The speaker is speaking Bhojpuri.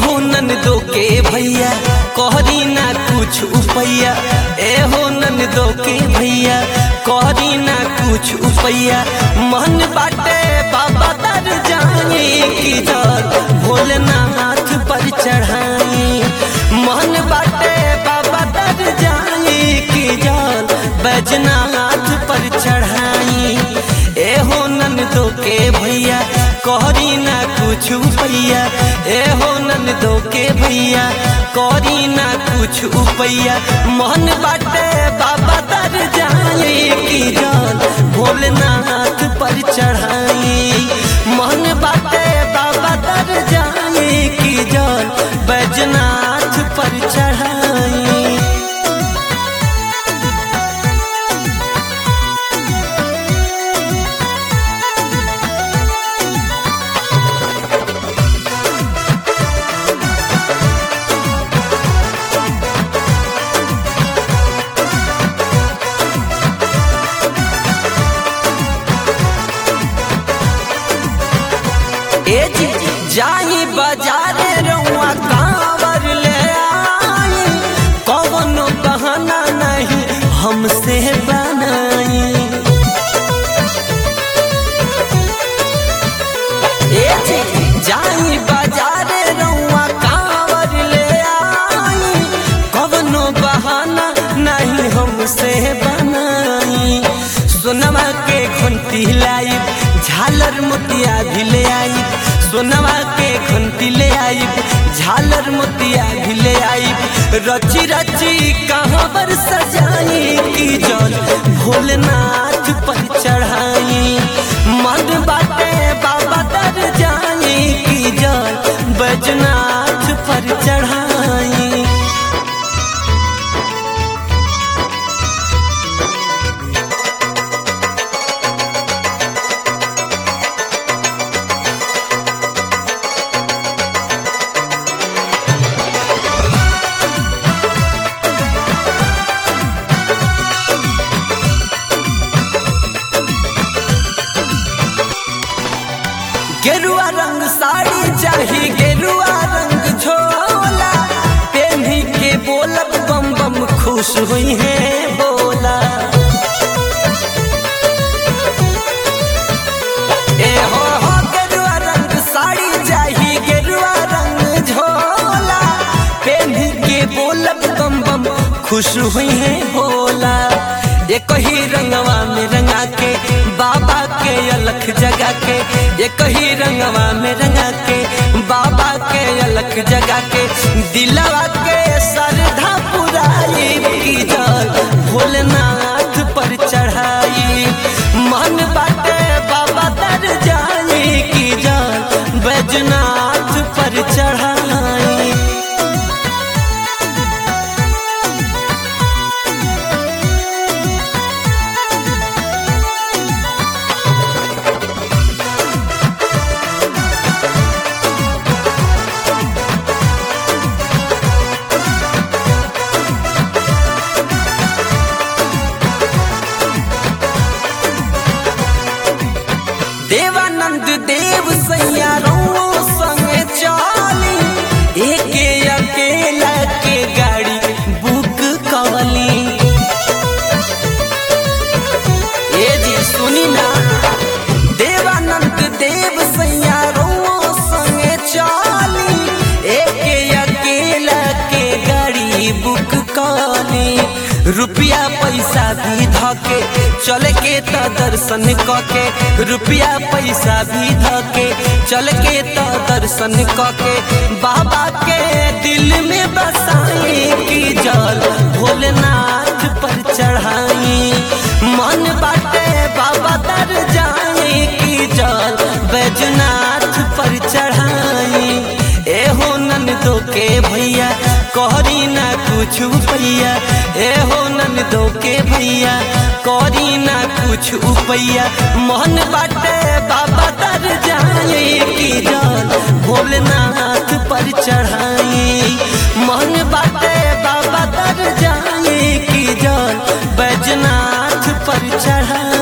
हो ननदो के भैया कहरी ना कुछ उपैया ए हो ननदो के भैया कहरी ना कुछ उपैया मन बाटे बाबा तर जाए की जल भोलेनाथ पर चढ़ाई मन बाटे बाबा तर जाए की जल बैजनाथ पर चढ़ाई ए हो ननदो के भैया कहरी ना कुछ उपैया ए हो ननदो के भैया कहरी ना कुछ उपैया मन बाटे बाबा तर जाए की जल भोलेनाथ पर चढ़ाई मन बाटे बाबा तर जाए की जल बैजनाथ पर चढ़ाई ए जी जाई बाजारे रउआ कांवर ले आई कवनो बहाना नहीं हमसे बनाई ए जी जाई बाजारे रउआ कांवर ले आई कवनो बहाना नहीं हमसे बनाई सोनमा के घंटी लाई झालर मोतिया भी ले आई सोनवा के घंटी ले आई झालर मोतिया भी ले आई रची रची कहाँ पर सजाई की जल भोलेनाथ पर चढ़ाई मन बाटे बाबा तर जाई की जल बैजनाथ पर चढ़ाई गेरुआ रंग साड़ी चाही गेरुआ रंग झोला पेन्ही के बोलब बम बम खुश हुई है बोला ए हो हो गेरुआ रंग साड़ी चाही गेरुआ रंग झोला पेन्ही के बोलब बम बम खुश हुई है बोला एक ही रंगवा में रंगा के बाबा के अलख जगा के एक ही रंगवा में रंगा के बाबा के अलख जगा के दिलवा के श्रद्धा पुराई की जल भोलेनाथ पर चढ़ाई मन बाटे बाबा तर जाई की जल बैजनाथ पर चढ़ाई देवानंद देव सैया रउओ संगे चली एके अकेला के गाड़ी बुक कवली ए जी सुनी ना देवानंद देव सैया रउओ संगे चली एके अकेला के गाड़ी बुक कवली रुपया पैसा भी धके चल के त दर्शन कके रुपया पैसा भी धके चल के त दर्शन कके बाबा के दिल में बसाई की जल भोलेनाथ पर चढ़ाई मन बाटे बाबा तर जाए की जल बैजनाथ पर चढ़ाई ए हो ननदो के भैया कहरी ना कुछ उपैया ए हो ननदो के भैया कहरी ना कुछ उपैया मोहन बाटे बाबा तर जाए की जल भोलेनाथ पर चढ़ाई मोहन बाटे बाबा तर जाए की जल बैजनाथ पर चढ़ाई